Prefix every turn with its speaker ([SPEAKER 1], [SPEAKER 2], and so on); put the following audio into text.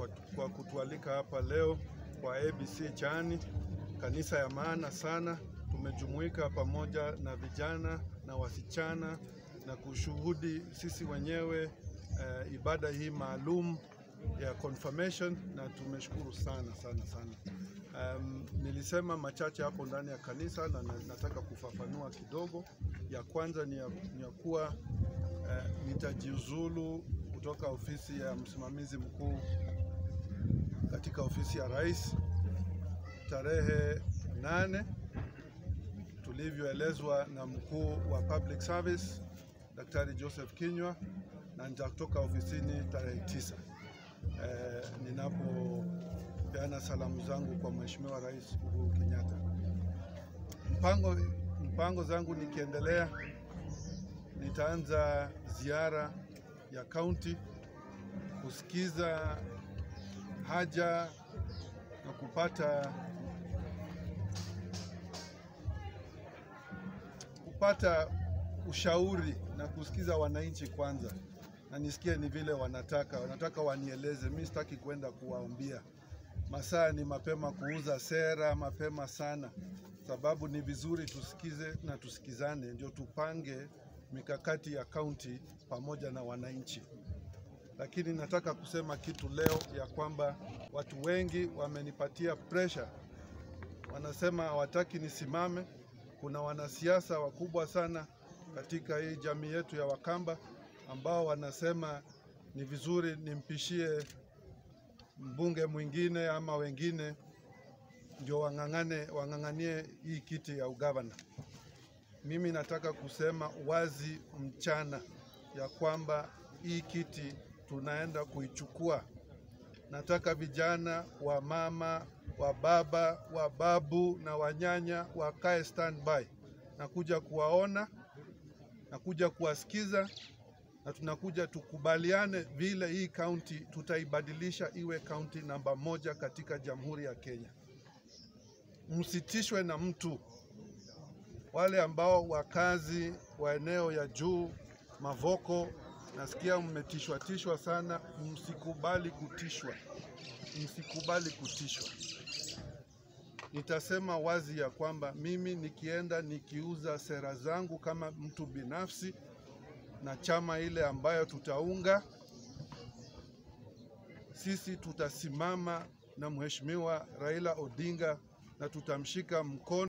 [SPEAKER 1] kwa, kwa kutualika hapa leo kwa ABC Chani, kanisa ya maana sana. Tumejumuika pamoja na vijana na wasichana na kushuhudi sisi wenyewe uh, ibada hii maalum ya confirmation na tumeshukuru sana sana sana. Um, nilisema machache hapo ndani ya kanisa na na- nataka kufafanua kidogo. Ya kwanza ni ya, ni ya kuwa uh, nitajiuzulu kutoka ofisi ya msimamizi mkuu katika ofisi ya rais tarehe nane tulivyoelezwa na mkuu wa public service Daktari Joseph Kinywa, na nitatoka ofisini tarehe tisa eh, ninapopeana salamu zangu kwa Mheshimiwa Rais Uhuru Kenyatta. Mpango, mpango zangu nikiendelea, nitaanza ziara ya kaunti kusikiza haja na kupata kupata ushauri na kusikiza wananchi kwanza, na nisikie ni vile wanataka wanataka wanieleze. Mimi sitaki kwenda kuwaambia. Masaa ni mapema kuuza sera, mapema sana, sababu ni vizuri tusikize na tusikizane, ndio tupange mikakati ya kaunti pamoja na wananchi. Lakini nataka kusema kitu leo ya kwamba watu wengi wamenipatia pressure, wanasema hawataki nisimame. Kuna wanasiasa wakubwa sana katika hii jamii yetu ya Wakamba ambao wanasema ni vizuri nimpishie mbunge mwingine ama wengine ndio wang'ang'ane wang'ang'anie hii kiti ya ugavana. Mimi nataka kusema wazi mchana ya kwamba hii kiti tunaenda kuichukua. Nataka vijana wa mama wa baba wa babu na wanyanya wakae standby. Nakuja kuwaona, nakuja kuwasikiza na tunakuja tukubaliane vile hii kaunti tutaibadilisha iwe kaunti namba moja katika Jamhuri ya Kenya. Msitishwe na mtu. Wale ambao wakazi wa eneo ya juu Mavoko, nasikia mmetishwa tishwa sana. Msikubali kutishwa, msikubali kutishwa. Nitasema wazi ya kwamba mimi nikienda nikiuza sera zangu kama mtu binafsi na chama ile ambayo tutaunga, sisi tutasimama na Mheshimiwa Raila Odinga na tutamshika mkono.